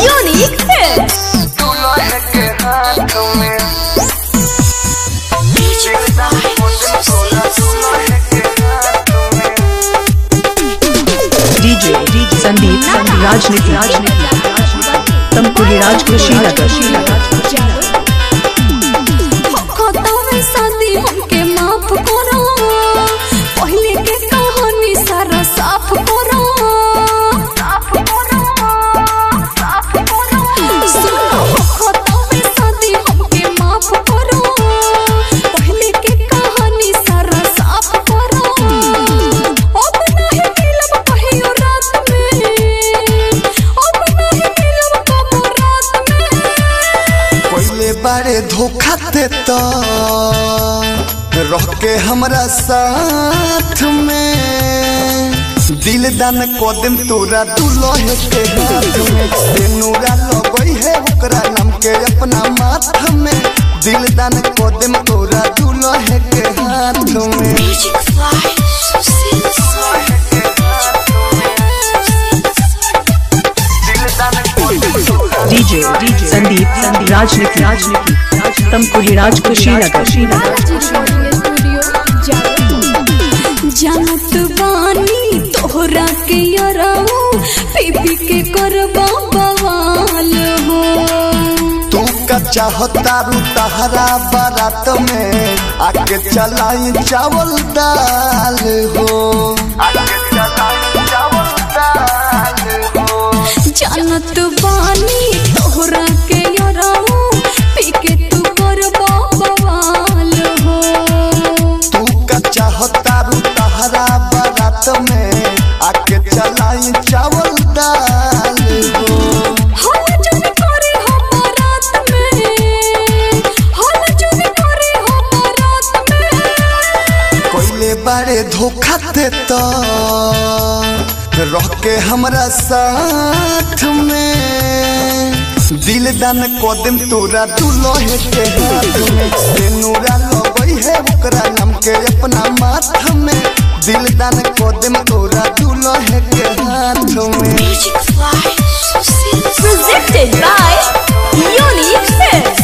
Unique Hits. DJ DJ Sandeep Sandeep Rajniti Rajniti Tampuri Raj Kushinagar खतवे शादी हमके माफ करो पहले के कहानी सारा साफ करो साफ करो साफ करो सुनो खतवे शादी हमके माफ करो पहले के कहानी सारा साफ करो अब नहीं मिलब कहियो रात में अब नहीं मिलब कबो रात में पहले बारे धोखा देता रह के हमरा साथ में दिल दान कदम तोरा दुल्हे के हाथ में सेनुरा लगई है ओकरा नाम के अपना माथ में दिल दान कदम तोरा दुल्हे के हाथ में DJ DJ Sandeep Sandeep Rajniti Rajniti Tampuri Raj Kushinagar जानत बानी तोहरा के यराऊ पीपी के करबा बवाल हो तू का चाहता रू तहरा बारात में आके चलाई चावल दाल हो आके चलाई चावल दाल हो जानत बानी तोहरा के यराऊ पी के तू करबा बवाल हो तू का चाहता रू तहरा बारात में आके चलाई चावल दाल हो हल जन करे हम रात में हल जन करे हम रात में कोयले बारे धोखा देता रह के हमरा साथ में दिल दान कदम तोरा दुल्हे के हाथ में सेनुरा लगई है ओकरा नाम के अपना माथ में दिल दान कदम तोरा दुल्हे के हाथ में presented by Unique Hits.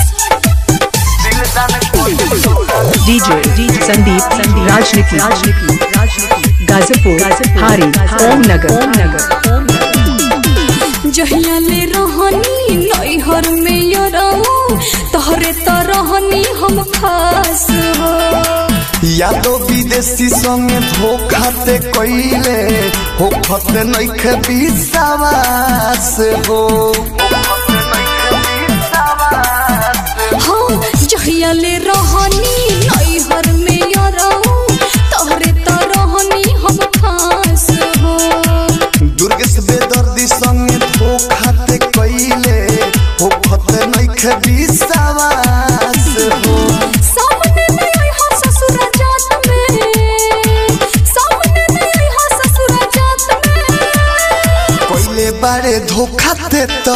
DJ DJ Sandeep Sandeep Rajniti Rajniti Gazipur Hari Om Nagar Om Nagar Om Nagar जहिया ले रहनी नैहर में यराऊ तोहरे तो रहनी हम खास हो यादो विदेशी संगे धोखा ते कइले हो खत नइखे विश्वास हो हाँ जहिया ले रहनी नैहर में यराऊ तोहरे तो रहनी हम खास हो दुर्गेश बेदर्दी संगे धोखा ते कइले हो खत नइखे विश्वास हो सामने में आई हा ससुरा जात में सामने में आई हा ससुरा जात में कइले बारे धोखा देता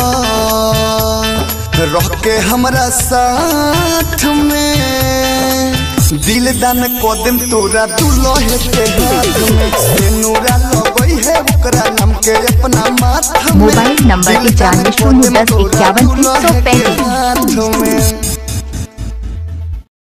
रह के हमरा साथ में दिल दान कदम तोरा दुल्हे के हाथ में सेनुरा लगई है ओकरा नाम के अपना माथ में मोबाइल नंबर दिल दान इक्यानवे शून्य कदम दस तोरा इक्यावन तीन सौ दुल्हे के पैंतीस। हाथ में